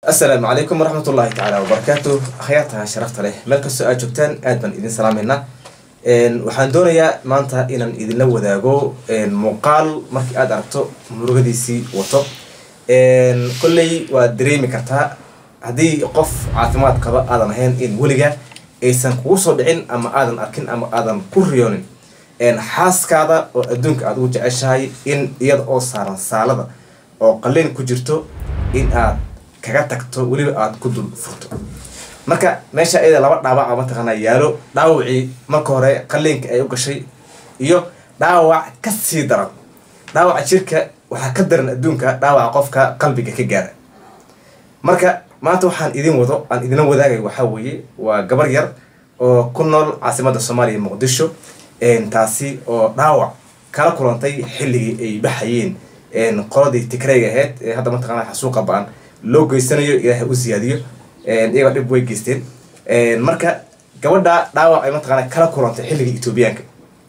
asalaamu calaykum waraxmat ullaahi tacaala wabarakaatu akhyaarta sharafta leh meel kastoo aad joogtaan aad baan idin salaameynaa waxaan doonayaa maanta inaan idinla wadaago muuqaal markii aad aragto murugadiisii wato kolley waad dareemi kartaa haddii qof caafimaad qaba aadan ahayn in weliga aysan kugu soo dhicin ama aadan arkin ama aadan ku riyoonin xaaskaada oo adduunka aad ugu jeceshahay in iyada oo saaran saalada oo qalin ku jirto in aad kaga tagto weliba aada ku dul furto marka meesha iyada laba dhaawaca mataqaanaa yaalo dhaawacii marka hore qaliinka ay u gashay iyo dhaawac ka sii daran dhaawaca jirka waxaa ka daran adduunka dhaawaca qofka qalbiga ka gaara marka maanta waxaan idin wado aan idinla wadaagay waxaa weeye waa gabar yar oo ku nool caasimadda soomaaliya muqdisho taasi oo dhaawac kala kulantay xilligii ay baxayeen qoladii tigrayga ahayd ee hadda mataqaanaa xasuuqa ba-an loo geysanayo ilaahay u siyaadiyo iyagoo dhib way geysteen marka gabadha dhaawac ay mataqaana kala kulantay xilligii etoobiyaanka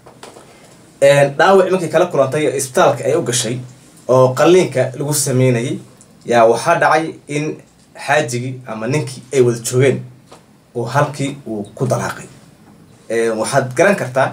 dhaawac markay kala kulantay isbitaalka ay u gashay oo qaliinka lagu sameynayay yaa waxaa dhacay in xaajigii ama ninkii ay wada joogeen oo halkii uu ku dalaaqay waxaad garan kartaa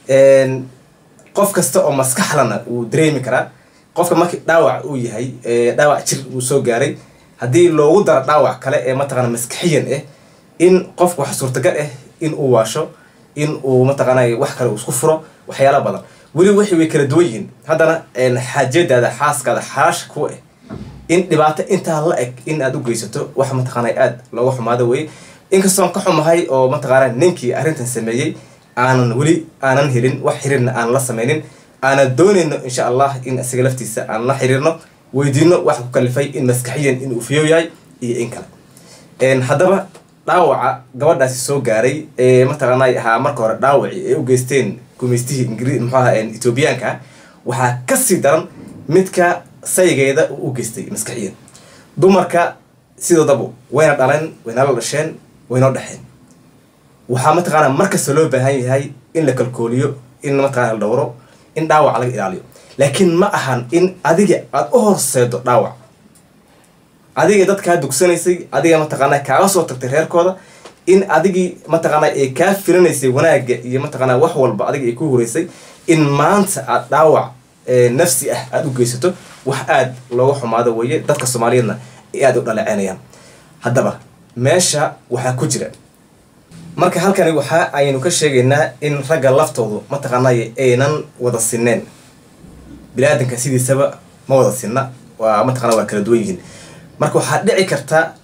qof kasta oo maskaxlana uu dareemi karaa qofka markii dhaawac uu yahay dhaawac jir uu soo gaaray haddii loogu daro dhaawac kale ee mataqaana maskaxiyan ah in qofka wax suurtagal ah in uu waasho in uu mataqaana wax kale uu isku furo waxyaala badan weli wixii way kala duwan yihiin haddana xaajadaada xaaskaada xalaasha kuwa ah in dhibaato intaa la eg in aad u geysato wax mataqaana aada looga xumaado weye inkastoon ka xumahay oo mataqaana ninkii arrintan sameeyey aanan weli aanan helin wax xiriirna aan la sameynin aanan doonayno insha allah in isaga laftiisa aan la xiriirno weydiino wax ku kalifay in maskaxiyan in uu fiyo yahay iyo in kale haddaba dhaawaca gabadhaasi soo gaaray ee mataqaana ahaa marka hore dhaawacii ay u geysteen gumaystihii ingri muxuaha etoobiyaanka waxaa kasii daran midka saygeeda uu u geystay maskaxiyan dumarka sidoodabu wayna dhaleen waynala dhasheen waynoo dhexeen waxaa mataqaana markasta loo baahan yahay in la kalkooliyo in mataqana la dhowro in dhaawaca laga ilaaliyo laakiin ma ahan in adiga aada u horseedo dhaawac adiga dadkaa dugsanaysay adiga mataqaana kaaga soo tagtay reerkooda in adigii mataqaana ay kaa filinaysay wanaagga iyo mataqaana wax walba adiga ay ku horeysay in maanta aada dhaawac nafsi ah aada u geysato wax aada looga xumaado weeye dadka soomaaliyeedna ay aada u dhaleeceynayaan haddaba meesha waxaa ku jira marka halkani waxa aynu ka sheegaynaa in ragga laftoodu mataqaanay aynan wada sineen bini-aadanka sidiisaba ma wada sinna waa mataqana waa kala duwan yihiin marka waxaa dhici karta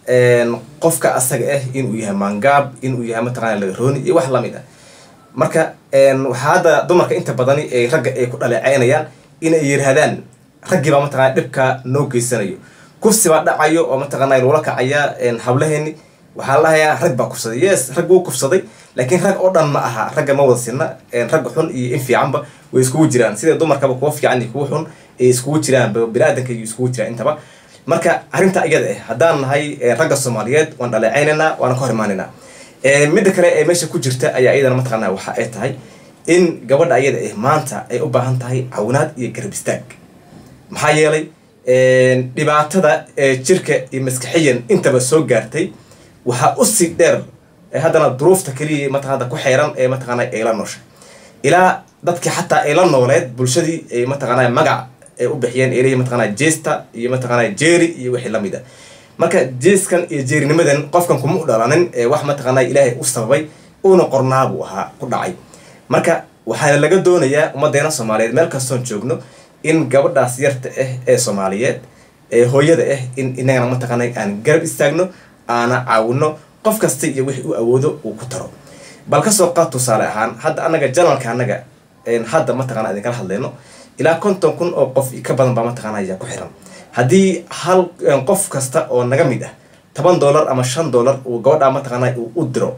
qofka asaga ah inuu yahay maangaab inuu yahay mataqana lagarooni iyo wax lamid ah marka waxaa hadda dumarka inta badani ay ragga ay ku dhaleeceynayaan inay yiraahdaan raggiibaa mataqana dhibka noo geysanayo kufsibaa dhacayo oo mataqana loola kacaya hablaheeni waxaa la dhahayaa rag baa kufsaday yes rag wuu kufsaday laakiin rag oo dhan ma aha ragga ma wada sinna ragga xun iyo in fiicanba way iskugu jiraan sida dumarkaba kuwa fiican iyo kuwa xun ay iskugu jiraan bini-aadanka iyo iskugu jiraan intaba marka arrinta iyada ah haddaan nahay ragga soomaaliyeed waan dhaleeceynaynaa waana ka hor imaanaynaa midda kale ee meesha ku jirta ayaa iyadana mataqaana waxa ay tahay in gabadha iyada ah maanta ay u baahan tahay cawinaad iyo garab istaag maxaa yeelay dhibaatada jirka iyo maskaxiyan intaba soo gaartay waxaa usii dheer haddana duruufta keliya mataqaana ku xeeran ee mataqaana ay la nooshay ilaa dadkii xataa ay la nooleed bulshadii ay mataqaana magac ay u bixiyeen ay leeyihin mataqaana jeesta iyo mataqaana jeeri iyo wixii lamid a marka jeeskan iyo jeerinimadan qofkan kuma u dhalanin ee wax mataqaana ilaahay u sababay uuna qornaabuu ahaa ku dhacay marka waxaana laga doonayaa ummadeena soomaaliyeed meel kastoon joogno in gabadhaas yarta ah ee soomaaliyeed ee hooyada ah in inagana mataqaana aan garab istaagno aana caawino qof kasta iyo wixii u awoodo uu ku taro bal kasoo qaad tusaale ahaan hadda anaga janalka anaga hadda mataqana idinkala hadlayno ilaa konton kun oo qof ka badan baa mataqana ayaa ku xiran haddii hal qof kasta oo naga mid ah toban dollar ama shan dollar uu gabadhaa mataqaana uu u diro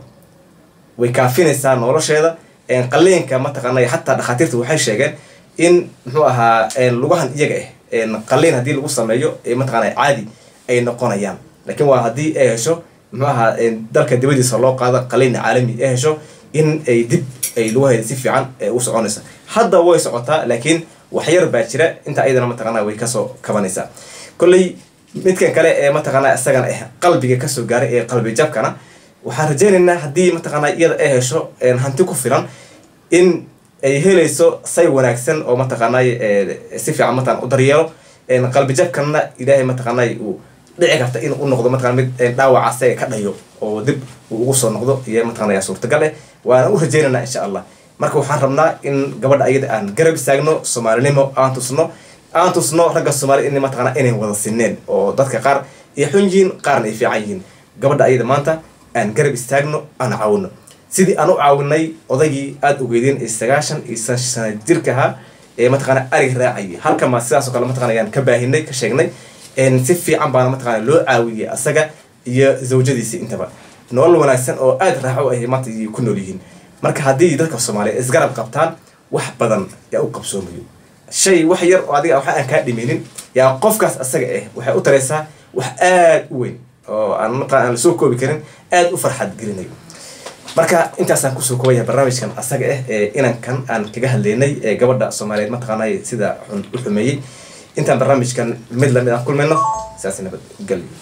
way kaafinaysaa nolosheeda qaliinka mataqaana xataa dhakhaatiirta waxay sheegeen in muxuu ahaa lugahan iyaga ah qaliin haddii lagu sameeyo mataqana caadi ay noqonayaan laakiin waa haddii ay hesho muxuu ahaa dalka dibadiisa loo qaado qaliin caalami ay hesho in ay dib ay lugaheeda si fiican u soconaysa hadda way socotaa laakiin waxyar baa jira inta ayadana mataqaana way kasoo kabanaysaa kolley midkan kale ee mataqaanaa isagana ah qalbiga kasoo gaaray ee qalbi jabkana waxaan rajaynaynaa haddii mataqaanaa iyada ay hesho hanti ku filan in ay helayso say wanaagsan oo mataqaanay si fiican mataqan u daryeelo qalbi jabkanna ilaahay mataqaanay uu dhici karta in u noqdo mataqana mid dhaawaca asaga ka dhayo oo dib uu ugu soo noqdo iyo mataqanaya suurtagal eh waana u rajaynaynaa insha allah marka waxaan rabnaa in gabadha ayada aan garab istaagno soomaalinimo aan tusno aan tusno ragga soomaali in mataqana inay wada sineen oo dadka qaar ay xun yihiin qaarna ay fiican yihiin gabadha ayada maanta aan garab istaagno aan caawino sidii aan u caawinay odaygii aada ogeydeen ee sagaashan iyo sana jirka ahaa ee mataqana arig raacayay halkama sidaasoo kale mataqana ayaan ka baahinay ka sheegnay si fiican baana mataqana loo caawiyay asaga iyo zawjadiisi intaba nolol wanaagsan oo aada raaxo ah maanta ay ku nool yihiin marka haddii dadka soomaaliya isgarab qabtaan wax badan yaa u qabsoomayo shay wax yar oo adiga waxa aan kaa dhiminin yaa qofkaas asaga ah waxay u taraysaa wax aada u weyn oo aan mataqana aan lasoo koobi karin aada u farxad gelinayo marka intaasaan kusoo koobaya barnaamijkan asaga ah ee inankan aan kaga hadlaynay ee gabadha soomaaliyeed mataqaanay sida u xumeeyey intaan barnaamijkan mid lamid aan kulmayno sidaas nabadgelyo